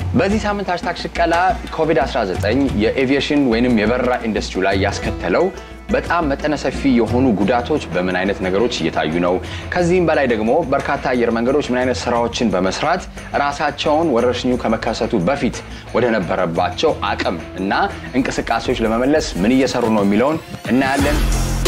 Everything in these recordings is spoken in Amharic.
በዚህ ሳምንት ሃሽታግ ሽቀላ ኮቪድ-19 የኤቪዬሽን ወይንም የበረራ ኢንዱስትሪ ላይ ያስከተለው በጣም መጠነ ሰፊ የሆኑ ጉዳቶች በምን አይነት ነገሮች እየታዩ ነው? ከዚህም በላይ ደግሞ በርካታ አየር መንገዶች ምን አይነት ስራዎችን በመስራት ራሳቸውን ወረርሽኙ ከመከሰቱ በፊት ወደ ነበረባቸው አቅም እና እንቅስቃሴዎች ለመመለስ ምን እየሰሩ ነው የሚለውን እናያለን።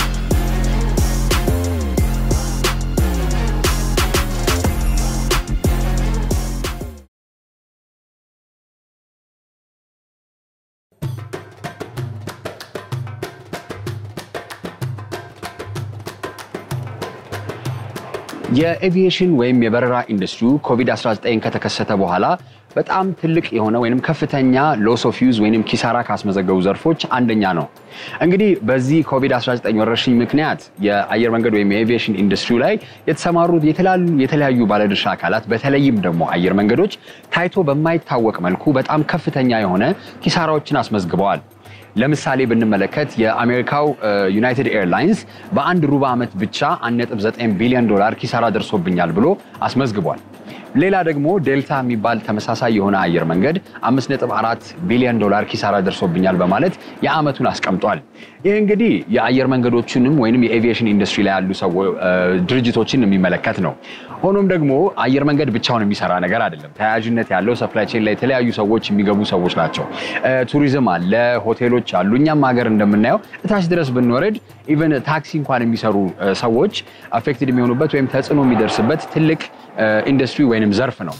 የኤቪዬሽን ወይም የበረራ ኢንዱስትሪው ኮቪድ-19 ከተከሰተ በኋላ በጣም ትልቅ የሆነ ወይም ከፍተኛ ሎስ ኦፍ ዩዝ ወይም ኪሳራ ካስመዘገቡ ዘርፎች አንደኛ ነው። እንግዲህ በዚህ ኮቪድ-19 ወረርሽኝ ምክንያት የአየር መንገድ ወይም የኤቪዬሽን ኢንዱስትሪ ላይ የተሰማሩት የተለያዩ ባለድርሻ አካላት በተለይም ደግሞ አየር መንገዶች ታይቶ በማይታወቅ መልኩ በጣም ከፍተኛ የሆነ ኪሳራዎችን አስመዝግበዋል። ለምሳሌ ብንመለከት የአሜሪካው ዩናይትድ ኤርላይንስ በአንድ ሩብ ዓመት ብቻ 1.9 ቢሊዮን ዶላር ኪሳራ ደርሶብኛል ብሎ አስመዝግቧል። ሌላ ደግሞ ዴልታ የሚባል ተመሳሳይ የሆነ አየር መንገድ 5.4 ቢሊዮን ዶላር ኪሳራ ደርሶብኛል በማለት የዓመቱን አስቀምጧል። ይህ እንግዲህ የአየር መንገዶችንም ወይም የኤቪዬሽን ኢንዱስትሪ ላይ ያሉ ድርጅቶችን የሚመለከት ነው። ሆኖም ደግሞ አየር መንገድ ብቻውን የሚሰራ ነገር አይደለም። ተያያዥነት ያለው ሰፕላይ ቼን ላይ የተለያዩ ሰዎች የሚገቡ ሰዎች ናቸው። ቱሪዝም አለ፣ ሆቴሎች አሉ። እኛም ሀገር እንደምናየው እታች ድረስ ብንወረድ ኢቨን ታክሲ እንኳን የሚሰሩ ሰዎች አፌክትድ የሚሆኑበት ወይም ተጽዕኖ የሚደርስበት ትልቅ ኢንዱስትሪ ወይንም ዘርፍ ነው።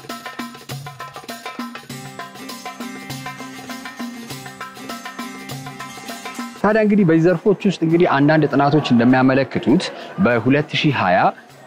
ታዲያ እንግዲህ በዚህ ዘርፎች ውስጥ እንግዲህ አንዳንድ ጥናቶች እንደሚያመለክቱት በ2020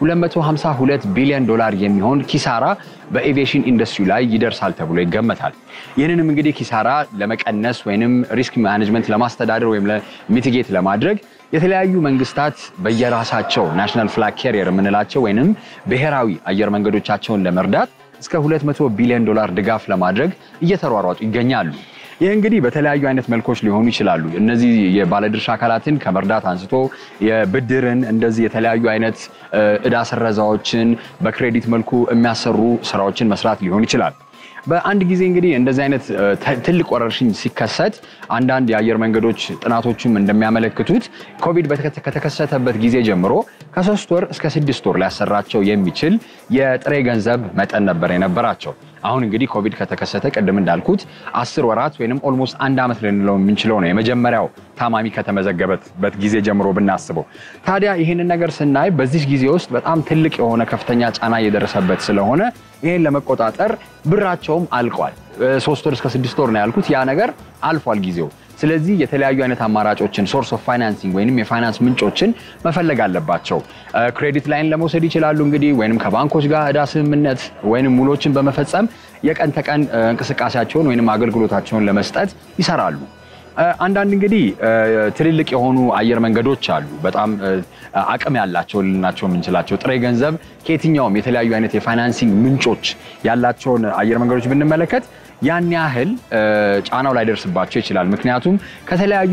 252 ቢሊዮን ዶላር የሚሆን ኪሳራ በኤቪዬሽን ኢንዱስትሪ ላይ ይደርሳል ተብሎ ይገመታል። ይህንንም እንግዲህ ኪሳራ ለመቀነስ ወይም ሪስክ ማኔጅመንት ለማስተዳደር ወይም ሚቲጌት ለማድረግ የተለያዩ መንግስታት በየራሳቸው ናሽናል ፍላግ ካሪየር የምንላቸው ወይም ብሔራዊ አየር መንገዶቻቸውን ለመርዳት እስከ 200 ቢሊዮን ዶላር ድጋፍ ለማድረግ እየተሯሯጡ ይገኛሉ። ይህ እንግዲህ በተለያዩ አይነት መልኮች ሊሆኑ ይችላሉ። እነዚህ የባለድርሻ አካላትን ከመርዳት አንስቶ የብድርን እንደዚህ የተለያዩ አይነት እዳ ስረዛዎችን በክሬዲት መልኩ የሚያሰሩ ስራዎችን መስራት ሊሆን ይችላል። በአንድ ጊዜ እንግዲህ እንደዚህ አይነት ትልቅ ወረርሽኝ ሲከሰት አንዳንድ የአየር መንገዶች ጥናቶችም እንደሚያመለክቱት ኮቪድ ከተከሰተበት ጊዜ ጀምሮ ከሶስት ወር እስከ ስድስት ወር ሊያሰራቸው የሚችል የጥሬ ገንዘብ መጠን ነበር የነበራቸው። አሁን እንግዲህ ኮቪድ ከተከሰተ ቅድም እንዳልኩት አስር ወራት ወይም ኦልሞስት አንድ ዓመት ልንለው የምንችለው ነው የመጀመሪያው ታማሚ ከተመዘገበበት ጊዜ ጀምሮ ብናስበው። ታዲያ ይህንን ነገር ስናይ በዚህ ጊዜ ውስጥ በጣም ትልቅ የሆነ ከፍተኛ ጫና እየደረሰበት ስለሆነ ይህን ለመቆጣጠር ብራቸውም አልቋል። ሶስት ወር እስከ ስድስት ወር ነው ያልኩት። ያ ነገር አልፏል ጊዜው። ስለዚህ የተለያዩ አይነት አማራጮችን ሶርስ ኦፍ ፋይናንሲንግ ወይም የፋይናንስ ምንጮችን መፈለግ አለባቸው። ክሬዲት ላይን ለመውሰድ ይችላሉ እንግዲህ ወይም ከባንኮች ጋር እዳ ስምምነት ወይም ሙሎችን በመፈጸም የቀን ተቀን እንቅስቃሴያቸውን ወይም አገልግሎታቸውን ለመስጠት ይሰራሉ። አንዳንድ እንግዲህ ትልልቅ የሆኑ አየር መንገዶች አሉ። በጣም አቅም ያላቸው ልናቸው የምንችላቸው ጥሬ ገንዘብ ከየትኛውም የተለያዩ አይነት የፋይናንሲንግ ምንጮች ያላቸውን አየር መንገዶች ብንመለከት ያን ያህል ጫናው ላይደርስባቸው ይችላል። ምክንያቱም ከተለያዩ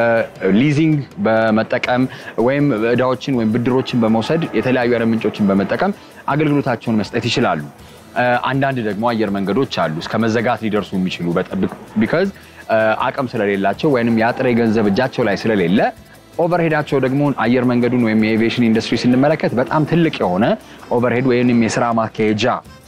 ሊዚንግ በመጠቀም ወይም እዳዎችን ወይም ብድሮችን በመውሰድ የተለያዩ አይነት ምንጮችን በመጠቀም አገልግሎታቸውን መስጠት ይችላሉ። አንዳንድ ደግሞ አየር መንገዶች አሉ እስከ መዘጋት ሊደርሱ የሚችሉ ቢካዝ አቅም ስለሌላቸው ወይም የጥሬ ገንዘብ እጃቸው ላይ ስለሌለ ኦቨርሄዳቸው ደግሞ አየር መንገዱን ወይም የኤቪዬሽን ኢንዱስትሪ ስንመለከት በጣም ትልቅ የሆነ ኦቨርሄድ ወይም የስራ ማካሄጃ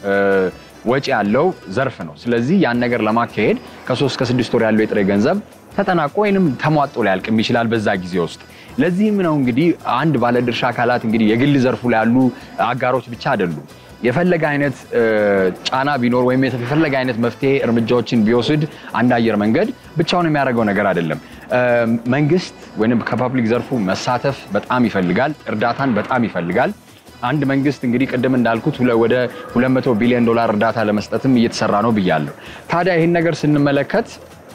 ወጪ ያለው ዘርፍ ነው። ስለዚህ ያን ነገር ለማካሄድ ከሶስት ከስድስት ወር ያለው የጥሬ ገንዘብ ተጠናቆ ወይም ተሟጦ ሊያልቅም ይችላል በዛ ጊዜ ውስጥ። ለዚህም ነው እንግዲህ አንድ ባለድርሻ አካላት እንግዲህ የግል ዘርፉ ላይ ያሉ አጋሮች ብቻ አይደሉም የፈለገ አይነት ጫና ቢኖር ወይም የፈለገ አይነት መፍትሄ እርምጃዎችን ቢወስድ አንድ አየር መንገድ ብቻውን የሚያደርገው ነገር አይደለም። መንግስት ወይም ከፐብሊክ ዘርፉ መሳተፍ በጣም ይፈልጋል። እርዳታን በጣም ይፈልጋል። አንድ መንግስት እንግዲህ ቅድም እንዳልኩት ወደ 200 ቢሊዮን ዶላር እርዳታ ለመስጠትም እየተሰራ ነው ብያለሁ። ታዲያ ይህን ነገር ስንመለከት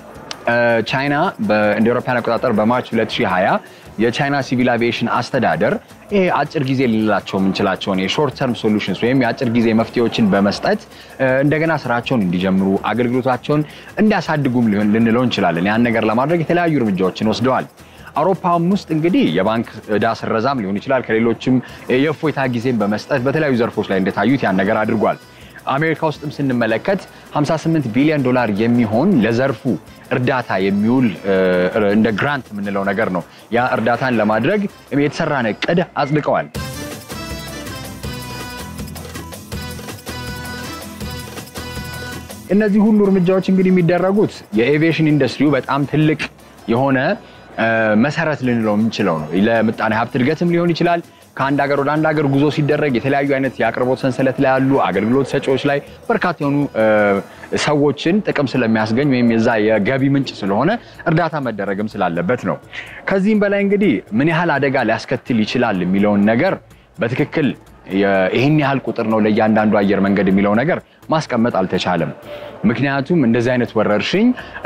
ቻይና እንደ አውሮፓውያን አቆጣጠር በማርች 2020 የቻይና ሲቪል አቪዬሽን አስተዳደር ይሄ አጭር ጊዜ ልንላቸው የምንችላቸውን የሾርት ተርም ሶሉሽንስ ወይም የአጭር ጊዜ መፍትሄዎችን በመስጠት እንደገና ስራቸውን እንዲጀምሩ አገልግሎታቸውን እንዲያሳድጉም ልንለው እንችላለን። ያን ነገር ለማድረግ የተለያዩ እርምጃዎችን ወስደዋል። አውሮፓም ውስጥ እንግዲህ የባንክ ዕዳ ስረዛም ሊሆን ይችላል ከሌሎችም የእፎይታ ጊዜን በመስጠት በተለያዩ ዘርፎች ላይ እንደታዩት ያን ነገር አድርጓል። አሜሪካ ውስጥም ስንመለከት 58 ቢሊዮን ዶላር የሚሆን ለዘርፉ እርዳታ የሚውል እንደ ግራንት የምንለው ነገር ነው። ያ እርዳታን ለማድረግ የተሰራን እቅድ አጽድቀዋል። እነዚህ ሁሉ እርምጃዎች እንግዲህ የሚደረጉት የኤቪዬሽን ኢንዱስትሪው በጣም ትልቅ የሆነ መሰረት ልንለው የምንችለው ነው። ለምጣኔ ሀብት እድገትም ሊሆን ይችላል። ከአንድ ሀገር ወደ አንድ ሀገር ጉዞ ሲደረግ የተለያዩ አይነት የአቅርቦት ሰንሰለት ላይ ያሉ አገልግሎት ሰጪዎች ላይ በርካታ የሆኑ ሰዎችን ጥቅም ስለሚያስገኝ ወይም የዛ የገቢ ምንጭ ስለሆነ እርዳታ መደረግም ስላለበት ነው። ከዚህም በላይ እንግዲህ ምን ያህል አደጋ ሊያስከትል ይችላል የሚለውን ነገር በትክክል ይህን ያህል ቁጥር ነው ለእያንዳንዱ አየር መንገድ የሚለው ነገር ማስቀመጥ አልተቻለም። ምክንያቱም እንደዚህ አይነት ወረርሽኝ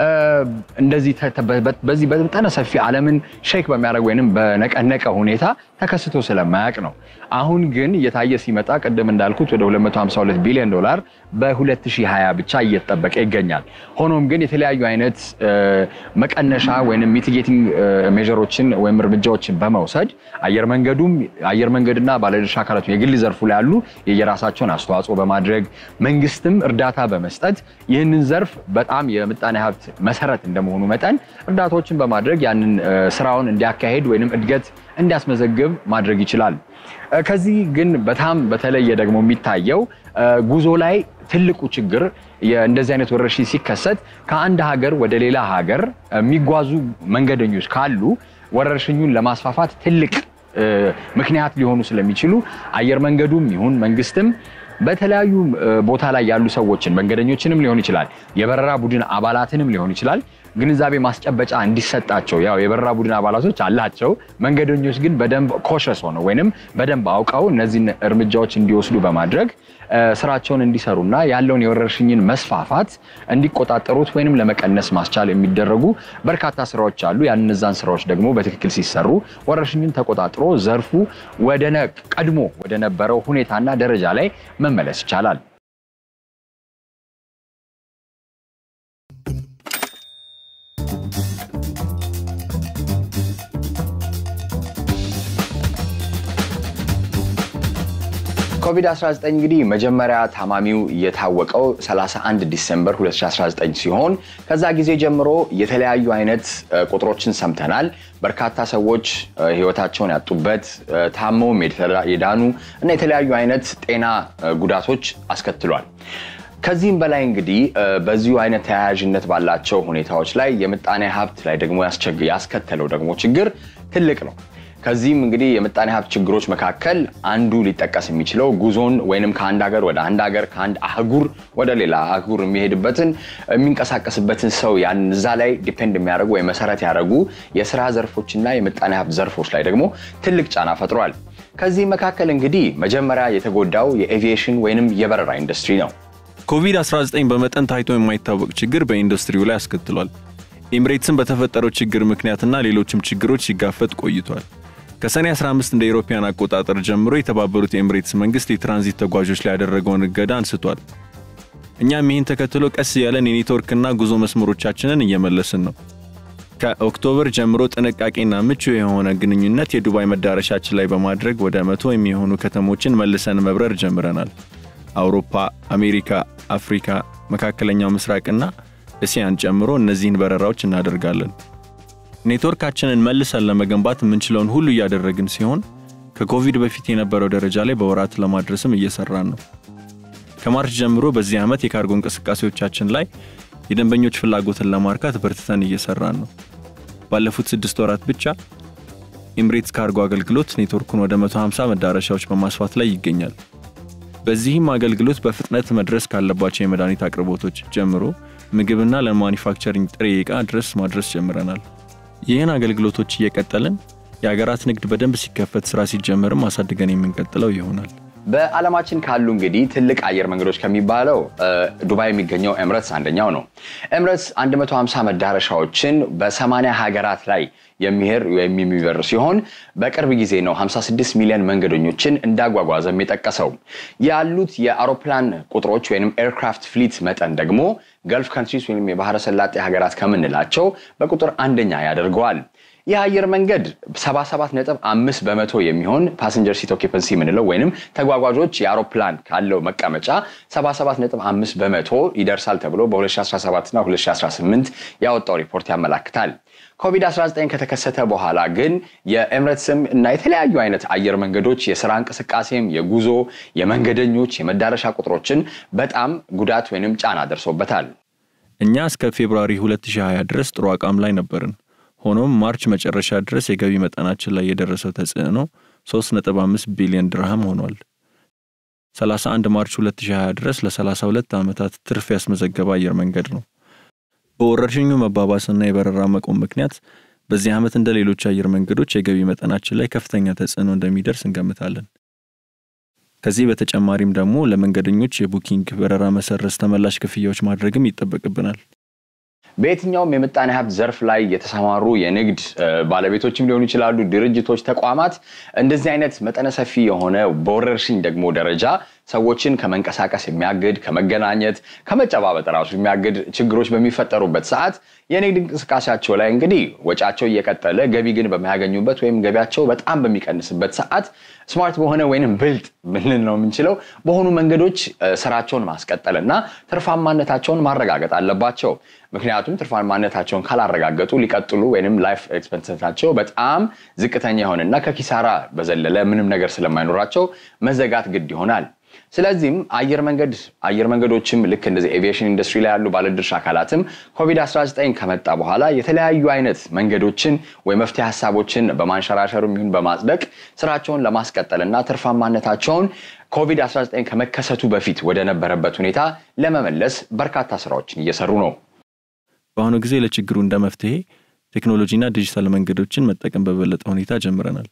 እንደዚህ በዚህ በመጠነ ሰፊ ዓለምን ሼክ በሚያደርግ ወይም በነቀነቀ ሁኔታ ተከስቶ ስለማያውቅ ነው። አሁን ግን እየታየ ሲመጣ ቅድም እንዳልኩት ወደ 252 ቢሊዮን ዶላር በ2020 ብቻ እየተጠበቀ ይገኛል። ሆኖም ግን የተለያዩ አይነት መቀነሻ ወይም ሚቲጌቲንግ ሜዥሮችን ወይም እርምጃዎችን በመውሰድ አየር መንገዱም አየር መንገድና ባለድርሻ አካላቱ የግል ዘርፉ ላይ ያሉ የየራሳቸውን አስተዋጽኦ በማድረግ መንግስትም እርዳታ በመስጠት ይህንን ዘርፍ በጣም የምጣኔ ሀብት መሰረት እንደመሆኑ መጠን እርዳታዎችን በማድረግ ያንን ስራውን እንዲያካሄድ ወይም እድገት እንዲያስመዘግብ ማድረግ ይችላል። ከዚህ ግን በጣም በተለየ ደግሞ የሚታየው ጉዞ ላይ ትልቁ ችግር እንደዚህ አይነት ወረርሽኝ ሲከሰት ከአንድ ሀገር ወደ ሌላ ሀገር የሚጓዙ መንገደኞች ካሉ ወረርሽኙን ለማስፋፋት ትልቅ ምክንያት ሊሆኑ ስለሚችሉ አየር መንገዱም ይሁን መንግስትም በተለያዩ ቦታ ላይ ያሉ ሰዎችን መንገደኞችንም ሊሆን ይችላል፣ የበረራ ቡድን አባላትንም ሊሆን ይችላል ግንዛቤ ማስጨበጫ እንዲሰጣቸው ያው የበረራ ቡድን አባላቶች አላቸው። መንገደኞች ግን በደንብ ኮሸስ ሆነው ወይንም በደንብ አውቀው እነዚህን እርምጃዎች እንዲወስዱ በማድረግ ስራቸውን እንዲሰሩና ያለውን የወረርሽኝን መስፋፋት እንዲቆጣጠሩት ወይንም ለመቀነስ ማስቻል የሚደረጉ በርካታ ስራዎች አሉ። ያን እነዛን ስራዎች ደግሞ በትክክል ሲሰሩ ወረርሽኝን ተቆጣጥሮ ዘርፉ ወደ ቀድሞ ወደ ነበረው ሁኔታና ደረጃ ላይ መመለስ ይቻላል። ኮቪድ-19 እንግዲህ መጀመሪያ ታማሚው የታወቀው 31 ዲሴምበር 2019 ሲሆን ከዛ ጊዜ ጀምሮ የተለያዩ አይነት ቁጥሮችን ሰምተናል። በርካታ ሰዎች ህይወታቸውን ያጡበት ታመውም የዳኑ እና የተለያዩ አይነት ጤና ጉዳቶች አስከትሏል። ከዚህም በላይ እንግዲህ በዚሁ አይነት ተያያዥነት ባላቸው ሁኔታዎች ላይ የምጣኔ ሀብት ላይ ደግሞ ያስከተለው ደግሞ ችግር ትልቅ ነው። ከዚህም እንግዲህ የምጣኔ ሀብት ችግሮች መካከል አንዱ ሊጠቀስ የሚችለው ጉዞን ወይንም ከአንድ ሀገር ወደ አንድ ሀገር ከአንድ አህጉር ወደ ሌላ አህጉር የሚሄድበትን የሚንቀሳቀስበትን ሰው ያን እዛ ላይ ዲፔንድ የሚያደርጉ ወይ መሰረት ያደረጉ የስራ ዘርፎችና የምጣኔ ሀብት ዘርፎች ላይ ደግሞ ትልቅ ጫና ፈጥሯል። ከዚህ መካከል እንግዲህ መጀመሪያ የተጎዳው የኤቪዬሽን ወይንም የበረራ ኢንዱስትሪ ነው። ኮቪድ-19 በመጠን ታይቶ የማይታወቅ ችግር በኢንዱስትሪው ላይ አስከትሏል። ኤምሬትስን በተፈጠረው ችግር ምክንያትና ሌሎችም ችግሮች ሲጋፈጥ ቆይቷል። ከሰኔ 15 እንደ ኢሮፓያን አቆጣጠር ጀምሮ የተባበሩት የኤምሬትስ መንግስት የትራንዚት ተጓዦች ላይ ያደረገውን እገዳ አንስቷል። እኛም ይህን ተከትሎ ቀስ ያለን የኔትወርክና ጉዞ መስመሮቻችንን እየመለስን ነው። ከኦክቶበር ጀምሮ ጥንቃቄና ምቹ የሆነ ግንኙነት የዱባይ መዳረሻችን ላይ በማድረግ ወደ መቶ የሚሆኑ ከተሞችን መልሰን መብረር ጀምረናል። አውሮፓ፣ አሜሪካ፣ አፍሪካ፣ መካከለኛው ምስራቅና እስያን ጨምሮ እነዚህን በረራዎች እናደርጋለን። ኔትወርካችንን መልሰን ለመገንባት የምንችለውን ሁሉ እያደረግን ሲሆን ከኮቪድ በፊት የነበረው ደረጃ ላይ በወራት ለማድረስም እየሰራን ነው። ከማርች ጀምሮ በዚህ ዓመት የካርጎ እንቅስቃሴዎቻችን ላይ የደንበኞች ፍላጎትን ለማርካት በርትተን እየሰራን ነው። ባለፉት ስድስት ወራት ብቻ ኤምሬትስ ካርጎ አገልግሎት ኔትወርኩን ወደ 150 መዳረሻዎች በማስፋት ላይ ይገኛል። በዚህም አገልግሎት በፍጥነት መድረስ ካለባቸው የመድኃኒት አቅርቦቶች ጀምሮ ምግብና ለማኒፋክቸሪንግ ጥሬ ዕቃ ድረስ ማድረስ ጀምረናል። ይህን አገልግሎቶች እየቀጠልን የሀገራት ንግድ በደንብ ሲከፈት ስራ ሲጀመርም አሳድገን የምንቀጥለው ይሆናል። በዓለማችን ካሉ እንግዲህ ትልቅ አየር መንገዶች ከሚባለው ዱባይ የሚገኘው ኤምሬትስ አንደኛው ነው። ኤምሬትስ 150 መዳረሻዎችን በ80 ሀገራት ላይ የሚሄድ ወይም የሚበር ሲሆን በቅርብ ጊዜ ነው 56 ሚሊዮን መንገደኞችን እንዳጓጓዘም የጠቀሰው። ያሉት የአውሮፕላን ቁጥሮች ወይም ኤርክራፍት ፍሊት መጠን ደግሞ ገልፍ ካንትሪስ ወይም የባህረ ሰላጤ ሀገራት ከምንላቸው በቁጥር አንደኛ ያደርገዋል። ይህ አየር መንገድ 77.5 በመቶ የሚሆን ፓሰንጀር ሲት ኦኪፐንሲ የምንለው ወይንም ተጓጓዦች የአውሮፕላን ካለው መቀመጫ 77.5 በመቶ ይደርሳል ተብሎ በ2017 እና 2018 ያወጣው ሪፖርት ያመላክታል። ኮቪድ-19 ከተከሰተ በኋላ ግን የኤምሬትስም እና የተለያዩ አይነት አየር መንገዶች የስራ እንቅስቃሴም፣ የጉዞ፣ የመንገደኞች፣ የመዳረሻ ቁጥሮችን በጣም ጉዳት ወይንም ጫና ደርሶበታል። እኛ እስከ ፌብሩዋሪ 2020 ድረስ ጥሩ አቋም ላይ ነበርን። ሆኖም ማርች መጨረሻ ድረስ የገቢ መጠናችን ላይ የደረሰው ተጽዕኖ 3.5 ቢሊዮን ድርሃም ሆኗል። 31 ማርች 2020 ድረስ ለ32 ዓመታት ትርፍ ያስመዘገበ አየር መንገድ ነው። በወረርሽኙ መባባስና የበረራ መቆም ምክንያት በዚህ ዓመት እንደ ሌሎች አየር መንገዶች የገቢ መጠናችን ላይ ከፍተኛ ተጽዕኖ እንደሚደርስ እንገምታለን። ከዚህ በተጨማሪም ደግሞ ለመንገደኞች የቡኪንግ በረራ መሰረዝ ተመላሽ ክፍያዎች ማድረግም ይጠበቅብናል። በየትኛውም የምጣኔ ሀብት ዘርፍ ላይ የተሰማሩ የንግድ ባለቤቶችም ሊሆኑ ይችላሉ፣ ድርጅቶች፣ ተቋማት እንደዚህ አይነት መጠነ ሰፊ የሆነ በወረርሽኝ ደግሞ ደረጃ ሰዎችን ከመንቀሳቀስ የሚያግድ ከመገናኘት ከመጨባበጥ ራሱ የሚያግድ ችግሮች በሚፈጠሩበት ሰዓት የንግድ እንቅስቃሴያቸው ላይ እንግዲህ ወጫቸው እየቀጠለ ገቢ ግን በሚያገኙበት ወይም ገቢያቸው በጣም በሚቀንስበት ሰዓት ስማርት በሆነ ወይንም ብልጥ ብንል ነው የምንችለው በሆኑ መንገዶች ስራቸውን ማስቀጠል እና ትርፋማነታቸውን ማረጋገጥ አለባቸው። ምክንያቱም ትርፋማነታቸውን ካላረጋገጡ ሊቀጥሉ ወይም ላይፍ ኤክስፐንሳቸው በጣም ዝቅተኛ የሆነና ከኪሳራ በዘለለ ምንም ነገር ስለማይኖራቸው መዘጋት ግድ ይሆናል። ስለዚህም አየር መንገድ አየር መንገዶችም ልክ እንደዚህ ኤቪዬሽን ኢንዱስትሪ ላይ ያሉ ባለድርሻ አካላትም ኮቪድ-19 ከመጣ በኋላ የተለያዩ አይነት መንገዶችን ወይ መፍትሄ ሀሳቦችን በማንሸራሸሩ ይሁን በማጽደቅ ስራቸውን ለማስቀጠል እና ትርፋማነታቸውን ኮቪድ-19 ከመከሰቱ በፊት ወደ ነበረበት ሁኔታ ለመመለስ በርካታ ስራዎችን እየሰሩ ነው። በአሁኑ ጊዜ ለችግሩ እንደ መፍትሄ ቴክኖሎጂና ዲጂታል መንገዶችን መጠቀም በበለጠ ሁኔታ ጀምረናል።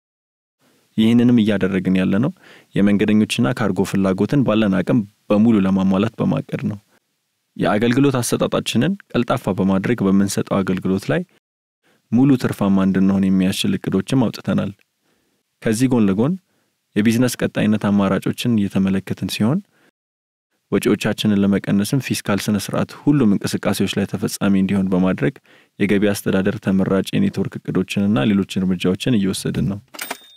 ይህንንም እያደረግን ያለነው የመንገደኞችና ካርጎ ፍላጎትን ባለን አቅም በሙሉ ለማሟላት በማቀድ ነው። የአገልግሎት አሰጣጣችንን ቀልጣፋ በማድረግ በምንሰጠው አገልግሎት ላይ ሙሉ ትርፋማ እንድንሆን የሚያስችል እቅዶችም አውጥተናል። ከዚህ ጎን ለጎን የቢዝነስ ቀጣይነት አማራጮችን እየተመለከትን ሲሆን ወጪዎቻችንን ለመቀነስም ፊስካል ስነ ስርዓት ሁሉም እንቅስቃሴዎች ላይ ተፈጻሚ እንዲሆን በማድረግ የገቢ አስተዳደር ተመራጭ የኔትወርክ እቅዶችንና ሌሎች እርምጃዎችን እየወሰድን ነው።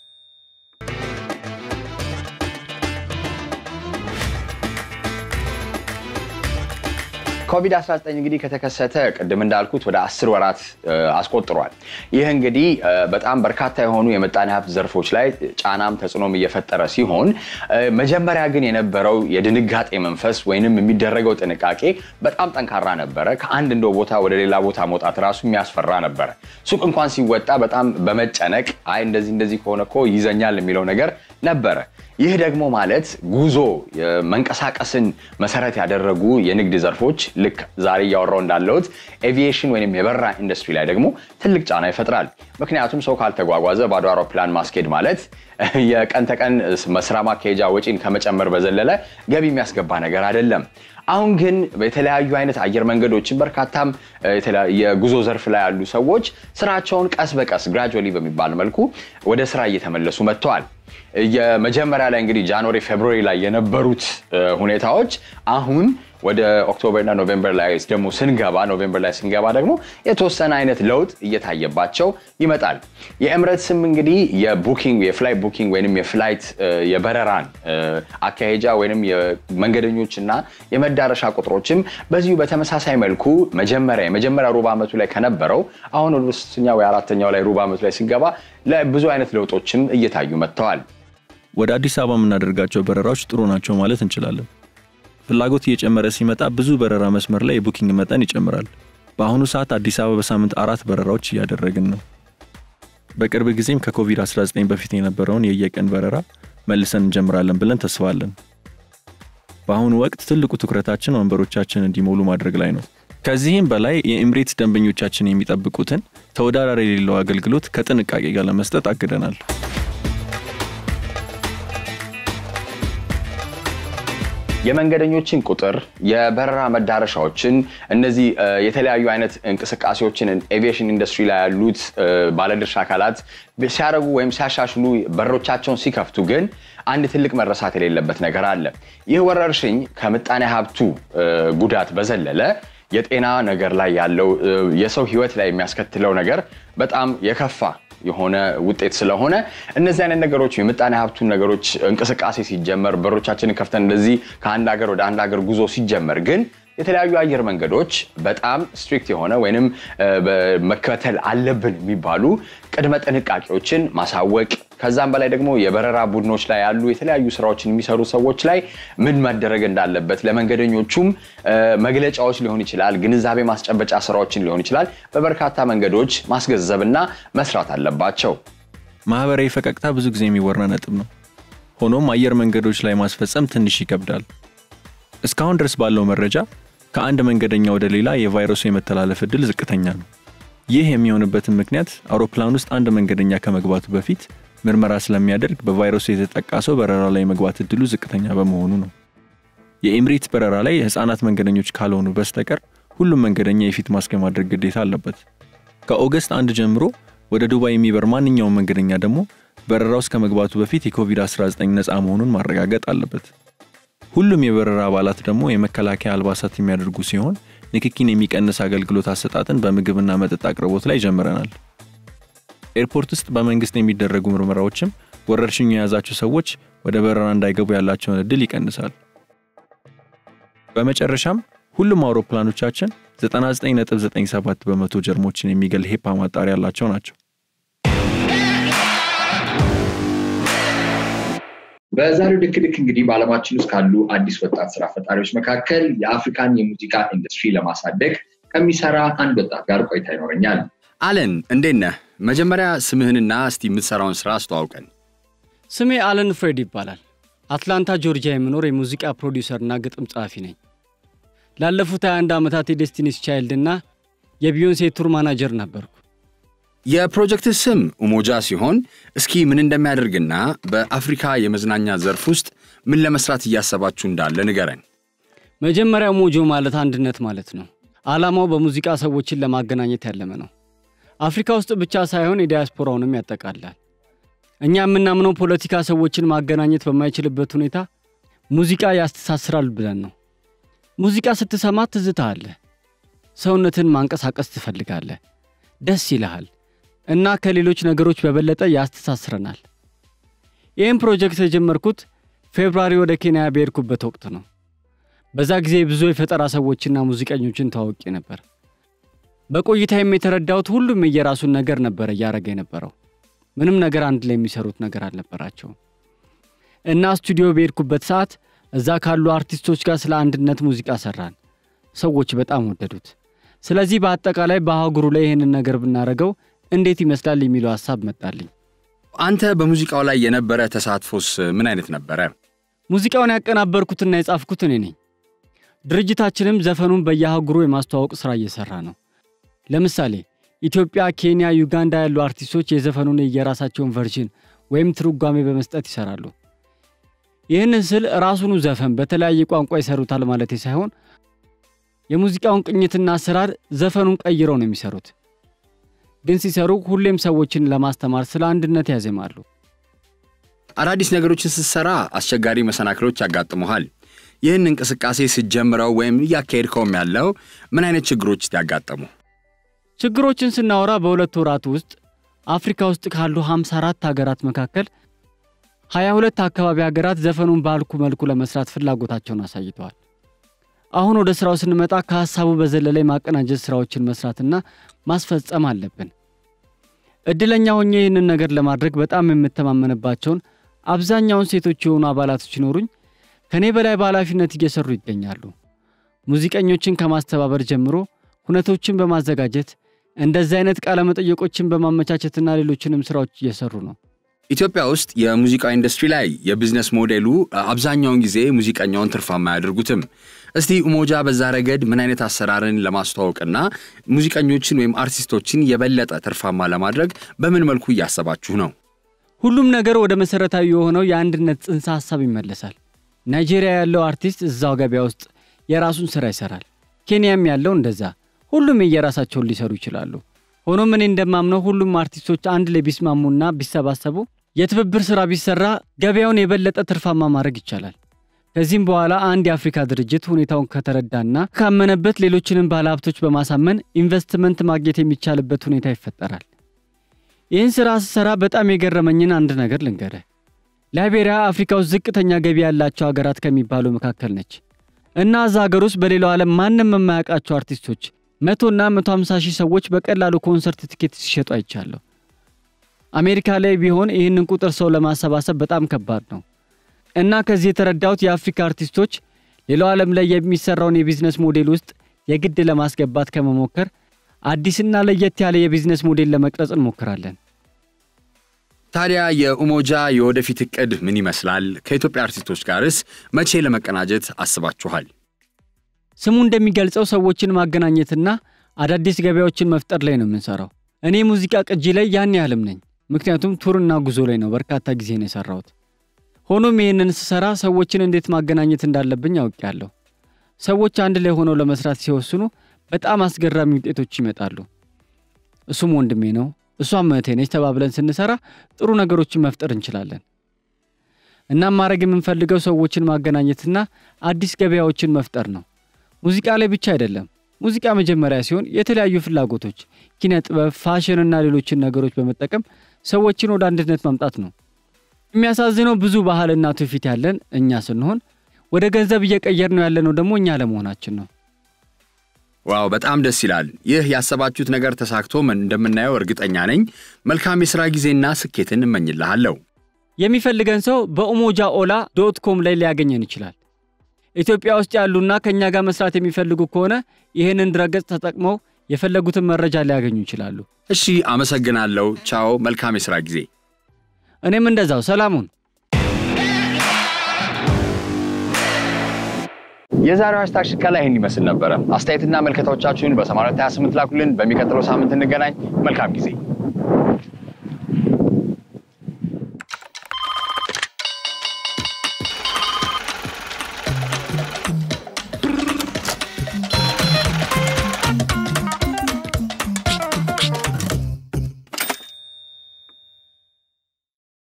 ኮቪድ-19 እንግዲህ ከተከሰተ ቅድም እንዳልኩት ወደ አስር ወራት አስቆጥሯል። ይህ እንግዲህ በጣም በርካታ የሆኑ የምጣኔ ሀብት ዘርፎች ላይ ጫናም ተጽዕኖም እየፈጠረ ሲሆን መጀመሪያ ግን የነበረው የድንጋጤ መንፈስ ወይንም የሚደረገው ጥንቃቄ በጣም ጠንካራ ነበረ። ከአንድ እንደው ቦታ ወደ ሌላ ቦታ መውጣት ራሱ የሚያስፈራ ነበረ። ሱቅ እንኳን ሲወጣ በጣም በመጨነቅ አይ እንደዚህ እንደዚህ ከሆነ እኮ ይዘኛል የሚለው ነገር ነበረ። ይህ ደግሞ ማለት ጉዞ መንቀሳቀስን መሰረት ያደረጉ የንግድ ዘርፎች ልክ ዛሬ እያወራው እንዳለሁት ኤቪዬሽን ወይም የበረራ ኢንዱስትሪ ላይ ደግሞ ትልቅ ጫና ይፈጥራል። ምክንያቱም ሰው ካልተጓጓዘ ባዶ አውሮፕላን ማስኬድ ማለት የቀን ተቀን ስራ ማካሄጃ ወጪን ከመጨመር በዘለለ ገቢ የሚያስገባ ነገር አይደለም። አሁን ግን የተለያዩ አይነት አየር መንገዶችን በርካታም የጉዞ ዘርፍ ላይ ያሉ ሰዎች ስራቸውን ቀስ በቀስ ግራጁዋሊ በሚባል መልኩ ወደ ስራ እየተመለሱ መጥተዋል። የመጀመሪያ ላይ እንግዲህ ጃንዋሪ ፌብሩዋሪ ላይ የነበሩት ሁኔታዎች አሁን ወደ ኦክቶበርና ኖቬምበር ላይ ደግሞ ስንገባ ኖቬምበር ላይ ስንገባ ደግሞ የተወሰነ አይነት ለውጥ እየታየባቸው ይመጣል። የኤምሬትስም እንግዲህ የቡኪንግ የፍላይት ቡኪንግ ወይም የፍላይት የበረራን አካሄጃ ወይም የመንገደኞች እና የመዳረሻ ቁጥሮችም በዚሁ በተመሳሳይ መልኩ መጀመሪያ የመጀመሪያ ሩብ ዓመቱ ላይ ከነበረው አሁን ወደ ሶስተኛ ወይ አራተኛው ላይ ሩብ ዓመቱ ላይ ስንገባ ብዙ አይነት ለውጦችም እየታዩ መጥተዋል። ወደ አዲስ አበባ የምናደርጋቸው በረራዎች ጥሩ ናቸው ማለት እንችላለን። ፍላጎት እየጨመረ ሲመጣ ብዙ በረራ መስመር ላይ የቡኪንግ መጠን ይጨምራል። በአሁኑ ሰዓት አዲስ አበባ በሳምንት አራት በረራዎች እያደረግን ነው። በቅርብ ጊዜም ከኮቪድ-19 በፊት የነበረውን የየቀን በረራ መልሰን እንጀምራለን ብለን ተስፋለን። በአሁኑ ወቅት ትልቁ ትኩረታችን ወንበሮቻችን እንዲሞሉ ማድረግ ላይ ነው። ከዚህም በላይ የኤምሬትስ ደንበኞቻችን የሚጠብቁትን ተወዳዳሪ የሌለው አገልግሎት ከጥንቃቄ ጋር ለመስጠት አግደናል። የመንገደኞችን ቁጥር፣ የበረራ መዳረሻዎችን፣ እነዚህ የተለያዩ አይነት እንቅስቃሴዎችን ኤቪዬሽን ኢንዱስትሪ ላይ ያሉት ባለድርሻ አካላት ሲያደርጉ ወይም ሲያሻሽሉ በሮቻቸውን ሲከፍቱ ግን አንድ ትልቅ መረሳት የሌለበት ነገር አለ። ይህ ወረርሽኝ ከምጣኔ ሀብቱ ጉዳት በዘለለ የጤና ነገር ላይ ያለው የሰው ህይወት ላይ የሚያስከትለው ነገር በጣም የከፋ የሆነ ውጤት ስለሆነ እነዚህ አይነት ነገሮች የምጣኔ ሀብቱን ነገሮች እንቅስቃሴ ሲጀመር በሮቻችንን ከፍተን እንደዚህ ከአንድ ሀገር ወደ አንድ ሀገር ጉዞ ሲጀመር ግን የተለያዩ አየር መንገዶች በጣም ስትሪክት የሆነ ወይንም መከተል አለብን የሚባሉ ቅድመ ጥንቃቄዎችን ማሳወቅ ከዛም በላይ ደግሞ የበረራ ቡድኖች ላይ ያሉ የተለያዩ ስራዎችን የሚሰሩ ሰዎች ላይ ምን መደረግ እንዳለበት ለመንገደኞቹም መግለጫዎች ሊሆን ይችላል፣ ግንዛቤ ማስጨበጫ ስራዎችን ሊሆን ይችላል። በበርካታ መንገዶች ማስገንዘብና መስራት አለባቸው። ማህበራዊ ፈቀቅታ ብዙ ጊዜ የሚወራ ነጥብ ነው። ሆኖም አየር መንገዶች ላይ ማስፈጸም ትንሽ ይከብዳል። እስካሁን ድረስ ባለው መረጃ ከአንድ መንገደኛ ወደ ሌላ የቫይረሱ የመተላለፍ እድል ዝቅተኛ ነው። ይህ የሚሆንበትን ምክንያት አውሮፕላን ውስጥ አንድ መንገደኛ ከመግባቱ በፊት ምርመራ ስለሚያደርግ በቫይረሱ የተጠቃ ሰው በረራ ላይ የመግባት እድሉ ዝቅተኛ በመሆኑ ነው። የኤምሬትስ በረራ ላይ የህፃናት መንገደኞች ካልሆኑ በስተቀር ሁሉም መንገደኛ የፊት ማስክ የማድረግ ግዴታ አለበት። ከኦገስት አንድ ጀምሮ ወደ ዱባይ የሚበር ማንኛውም መንገደኛ ደግሞ በረራ ውስጥ ከመግባቱ በፊት የኮቪድ-19 ነፃ መሆኑን ማረጋገጥ አለበት። ሁሉም የበረራ አባላት ደግሞ የመከላከያ አልባሳት የሚያደርጉ ሲሆን ንክኪን የሚቀንስ አገልግሎት አሰጣጥን በምግብና መጠጥ አቅርቦት ላይ ጀምረናል። ኤርፖርት ውስጥ በመንግስት የሚደረጉ ምርመራዎችም ወረርሽኙ የያዛቸው ሰዎች ወደ በረራ እንዳይገቡ ያላቸውን እድል ይቀንሳል። በመጨረሻም ሁሉም አውሮፕላኖቻችን 99.97 በመቶ ጀርሞችን የሚገል ሄፓ ማጣሪያ ያላቸው ናቸው። በዛሬው ልክ ልክ እንግዲህ በዓለማችን ውስጥ ካሉ አዲስ ወጣት ስራ ፈጣሪዎች መካከል የአፍሪካን የሙዚቃ ኢንዱስትሪ ለማሳደግ ከሚሰራ አንድ ወጣት ጋር ቆይታ ይኖረኛል። አለን እንዴት ነህ? መጀመሪያ ስምህንና እስቲ የምትሰራውን ስራ አስተዋውቀን። ስሜ አለን ፍሬድ ይባላል። አትላንታ ጆርጂያ የምኖር የሙዚቃ ፕሮዲውሰርና ግጥም ጸሐፊ ነኝ። ላለፉት 21 ዓመታት የዴስቲኒስ ቻይልድ እና የቢዮንሴ ቱር ማናጀር ነበርኩ። የፕሮጀክትህ ስም ኡሞጃ ሲሆን እስኪ ምን እንደሚያደርግና በአፍሪካ የመዝናኛ ዘርፍ ውስጥ ምን ለመስራት እያሰባችሁ እንዳለ ንገረን። መጀመሪያ ሞጆ ማለት አንድነት ማለት ነው። ዓላማው በሙዚቃ ሰዎችን ለማገናኘት ያለመ ነው። አፍሪካ ውስጥ ብቻ ሳይሆን የዲያስፖራውንም ያጠቃልላል። እኛ የምናምነው ፖለቲካ ሰዎችን ማገናኘት በማይችልበት ሁኔታ ሙዚቃ ያስተሳስራል ብለን ነው። ሙዚቃ ስትሰማ ትዝታ አለ፣ ሰውነትን ማንቀሳቀስ ትፈልጋለህ፣ ደስ ይልሃል እና ከሌሎች ነገሮች በበለጠ ያስተሳስረናል። ይህም ፕሮጀክት የጀመርኩት ፌብራሪ ወደ ኬንያ በሄድኩበት ወቅት ነው። በዛ ጊዜ ብዙ የፈጠራ ሰዎችና ሙዚቀኞችን ተዋውቄ ነበር። በቆይታዬም የተረዳሁት ሁሉም የየራሱን ነገር ነበር እያደረገ የነበረው። ምንም ነገር አንድ ላይ የሚሰሩት ነገር አልነበራቸውም። እና ስቱዲዮ በሄድኩበት ሰዓት እዛ ካሉ አርቲስቶች ጋር ስለ አንድነት ሙዚቃ ሰራን። ሰዎች በጣም ወደዱት። ስለዚህ በአጠቃላይ በአህጉሩ ላይ ይህንን ነገር ብናደርገው እንዴት ይመስላል የሚለው ሀሳብ መጣልኝ። አንተ በሙዚቃው ላይ የነበረ ተሳትፎስ ምን አይነት ነበረ? ሙዚቃውን ያቀናበርኩትና የጻፍኩት እኔ ነኝ። ድርጅታችንም ዘፈኑን በየአህጉሩ የማስተዋወቅ ሥራ እየሠራ ነው። ለምሳሌ ኢትዮጵያ፣ ኬንያ፣ ዩጋንዳ ያሉ አርቲስቶች የዘፈኑን የየራሳቸውን ቨርዥን ወይም ትርጓሜ በመስጠት ይሰራሉ። ይህንን ስል ራሱኑ ዘፈን በተለያየ ቋንቋ ይሰሩታል ማለት ሳይሆን የሙዚቃውን ቅኝትና አሰራር ዘፈኑን ቀይረው ነው የሚሰሩት። ግን ሲሰሩ ሁሌም ሰዎችን ለማስተማር ስለ አንድነት ያዜማሉ። አዳዲስ ነገሮችን ስትሰራ አስቸጋሪ መሰናክሎች ያጋጥመሃል። ይህን እንቅስቃሴ ስትጀምረው ወይም እያካሄድከውም ያለው ምን አይነት ችግሮች ያጋጠሙ? ችግሮችን ስናወራ በሁለት ወራት ውስጥ አፍሪካ ውስጥ ካሉ 54 ሀገራት መካከል 22 አካባቢ ሀገራት ዘፈኑን ባልኩ መልኩ ለመስራት ፍላጎታቸውን አሳይተዋል። አሁን ወደ ስራው ስንመጣ ከሐሳቡ በዘለለ የማቀናጀት ስራዎችን መስራትና ማስፈጸም አለብን። እድለኛ ሆኜ ይህንን ነገር ለማድረግ በጣም የምተማመንባቸውን አብዛኛውን ሴቶች የሆኑ አባላቶች ሲኖሩኝ ከእኔ በላይ በኃላፊነት እየሰሩ ይገኛሉ። ሙዚቀኞችን ከማስተባበር ጀምሮ ሁነቶችን በማዘጋጀት እንደዚህ አይነት ቃለ መጠየቆችን በማመቻቸትና ሌሎችንም ስራዎች እየሰሩ ነው። ኢትዮጵያ ውስጥ የሙዚቃ ኢንዱስትሪ ላይ የቢዝነስ ሞዴሉ አብዛኛውን ጊዜ ሙዚቀኛውን ትርፋማ አያደርጉትም። እስቲ ኡሞጃ በዛ ረገድ ምን አይነት አሰራርን ለማስተዋወቅና ሙዚቀኞችን ወይም አርቲስቶችን የበለጠ ትርፋማ ለማድረግ በምን መልኩ እያሰባችሁ ነው? ሁሉም ነገር ወደ መሰረታዊ የሆነው የአንድነት ጽንሰ ሐሳብ ይመለሳል። ናይጄሪያ ያለው አርቲስት እዛው ገበያ ውስጥ የራሱን ስራ ይሰራል። ኬንያም ያለው እንደዛ። ሁሉም የየራሳቸውን ሊሰሩ ይችላሉ። ሆኖም እኔ እንደማምነው ሁሉም አርቲስቶች አንድ ላይ ቢስማሙና ቢሰባሰቡ የትብብር ስራ ቢሰራ ገበያውን የበለጠ ትርፋማ ማድረግ ይቻላል። ከዚህም በኋላ አንድ የአፍሪካ ድርጅት ሁኔታውን ከተረዳና ካመነበት ሌሎችንም ባለሀብቶች በማሳመን ኢንቨስትመንት ማግኘት የሚቻልበት ሁኔታ ይፈጠራል። ይህን ስራ ስሰራ በጣም የገረመኝን አንድ ነገር ልንገርህ። ላይቤሪያ አፍሪካ ውስጥ ዝቅተኛ ገቢ ያላቸው ሀገራት ከሚባሉ መካከል ነች እና እዛ ሀገር ውስጥ በሌላው ዓለም ማንም የማያውቃቸው አርቲስቶች መቶና መቶ ሃምሳ ሺህ ሰዎች በቀላሉ ኮንሰርት ትኬት ሲሸጡ አይቻለሁ። አሜሪካ ላይ ቢሆን ይህንን ቁጥር ሰው ለማሰባሰብ በጣም ከባድ ነው እና ከዚህ የተረዳሁት የአፍሪካ አርቲስቶች ሌላው ዓለም ላይ የሚሰራውን የቢዝነስ ሞዴል ውስጥ የግድ ለማስገባት ከመሞከር አዲስና ለየት ያለ የቢዝነስ ሞዴል ለመቅረጽ እንሞክራለን። ታዲያ የኡሞጃ የወደፊት እቅድ ምን ይመስላል? ከኢትዮጵያ አርቲስቶች ጋርስ መቼ ለመቀናጀት አስባችኋል? ስሙ እንደሚገልጸው ሰዎችን ማገናኘትና አዳዲስ ገበያዎችን መፍጠር ላይ ነው የምንሰራው። እኔ ሙዚቃ ቅጂ ላይ ያን ያህልም ነኝ፣ ምክንያቱም ቱርና ጉዞ ላይ ነው በርካታ ጊዜ ነው የሰራሁት። ሆኖም ይህንን ስሰራ ሰዎችን እንዴት ማገናኘት እንዳለብኝ አውቄያለሁ። ሰዎች አንድ ላይ ሆነው ለመስራት ሲወስኑ በጣም አስገራሚ ውጤቶች ይመጣሉ። እሱም ወንድሜ ነው፣ እሷም እህቴ ነች ተባብለን ስንሰራ ጥሩ ነገሮችን መፍጠር እንችላለን። እናም ማድረግ የምንፈልገው ሰዎችን ማገናኘትና አዲስ ገበያዎችን መፍጠር ነው። ሙዚቃ ላይ ብቻ አይደለም። ሙዚቃ መጀመሪያ ሲሆን የተለያዩ ፍላጎቶች፣ ኪነ ጥበብ፣ ፋሽንና ሌሎችን ነገሮች በመጠቀም ሰዎችን ወደ አንድነት ማምጣት ነው። የሚያሳዝነው ብዙ ባህልና ትውፊት ያለን እኛ ስንሆን ወደ ገንዘብ እየቀየር ነው ያለነው ደግሞ እኛ ለመሆናችን ነው። ዋው በጣም ደስ ይላል። ይህ ያሰባችሁት ነገር ተሳክቶም እንደምናየው እርግጠኛ ነኝ። መልካም የሥራ ጊዜና ስኬትን እመኝልሃለሁ። የሚፈልገን ሰው በኡሞጃ ኦላ ዶት ኮም ላይ ሊያገኘን ይችላል። ኢትዮጵያ ውስጥ ያሉና ከእኛ ጋር መስራት የሚፈልጉ ከሆነ ይህንን ድረገጽ ተጠቅመው የፈለጉትን መረጃ ሊያገኙ ይችላሉ። እሺ፣ አመሰግናለሁ። ቻው። መልካም የሥራ ጊዜ። እኔም እንደዛው። ሰላሙን የዛሬው ሃሽታግ ሽከላ ይህን ይመስል ነበረ። አስተያየትና መልከታዎቻችሁን በ8228 ላኩልን። በሚቀጥለው ሳምንት እንገናኝ። መልካም ጊዜ